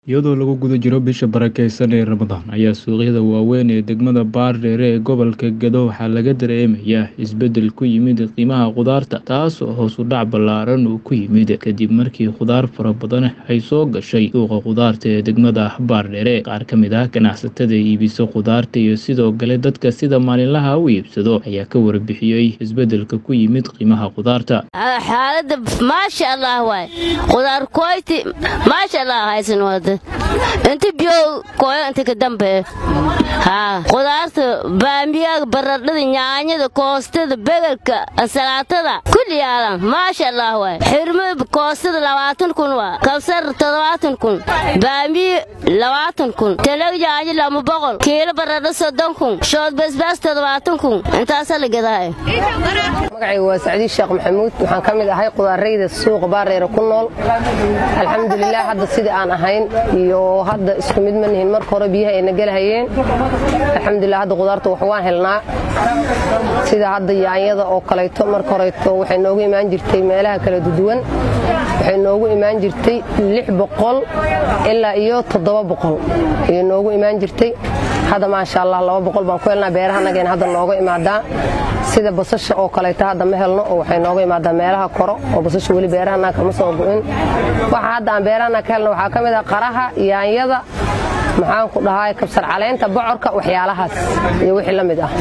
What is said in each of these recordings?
iyadoo lagu guda jiro bisha barakeysan ee ramadaan ayaa suuqyada waaweyn ee degmada baardheere ee gobolka gedo waxaa laga dareemayaa isbeddel ku yimid qiimaha khudaarta taas oo hoos u dhac ballaaran uu ku yimid kadib markii khudaar fara badan ay soo gashay suuqa khudaarta ee degmada baardheere qaar ka mid ah ganacsatada iibisa khudaarta iyo sidoo kale dadka sida maalinlaha u iibsado ayaa ka warbixiyey isbeddelka ku yimid qiimaha khudaarta xaalada maasha allah waay khudaar koyti maasha allah haysan wada inta biyo koyo inta ka dambe haa khudaarta baamiyaga baradhada nyaanyada koostada begelka ansalaatada kulli yaalan maasha allah waay xirmada koostada labaatan kun waa kabsar toddobaatan kun baamiye labaatan kun talag yaanyo lama boqol kiilo baradho soddon kun shood basbaas toddobaatan kun intaasaa la gadahay magacayga waa sacdiid sheekh maxamuud waxaan ka mid ahay qudaarayda suuqa baareere ku nool alxamdulilah hadda sidii aan ahayn iyo hadda isku mid ma nihin marka hore biyaha ayna gelahayeen alxamdulilah hadda qudaarta wax waan helnaa sida hadda yaanyada oo kalayto marka horeyto waxay noogu imaan jirtay meelaha kala duduwan waxay noogu imaan jirtay lix boqol ilaa iyo toddoba boqol ayay noogu imaan jirtay hadda maasha allah laba boqol baan ku helnaa beerahanageen hadda nooga imaadaa sida basasha oo kaleeto hadda ma helno oo waxay nooga imaadaa meelaha koro oo basasha weli beerahana kama soo go'in waxa hadda aan beerahana ka helno waxaa ka mid ah qaraha yaanyada maxaan ku dhahaa kabsar caleynta bocorka waxyaalahaas iyo wixii la mid ah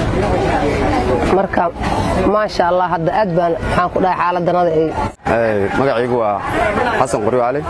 marka maasha allah hadda aad baan maxaan ku dhahay xaaladanada ay magacaygu waa xasan qoryo cali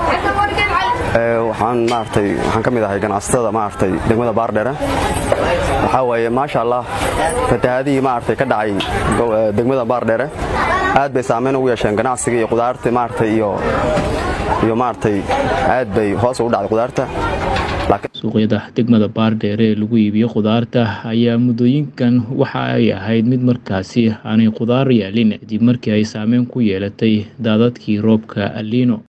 waxaan maaragtay waxaan ka mid ahay ganacsatada maaragtay degmada baardheere waxaa waaye maasha allah fatahaadihii maaragtay ka dhacay degmada baardheere aad bay saamayn ugu yeesheen ganacsiga iyo qudaarta maaragtay iyo iyo maaragtay aad bay hoos ugu dhacday qudaarta suuqyada degmada baardheere ee lagu iibiyo khudaarta ayaa muddooyinkan waxa ay ahayd mid markaasi aanay khudaar yaalin kadib markii ay saameyn ku yeelatay daadadkii roobka aliino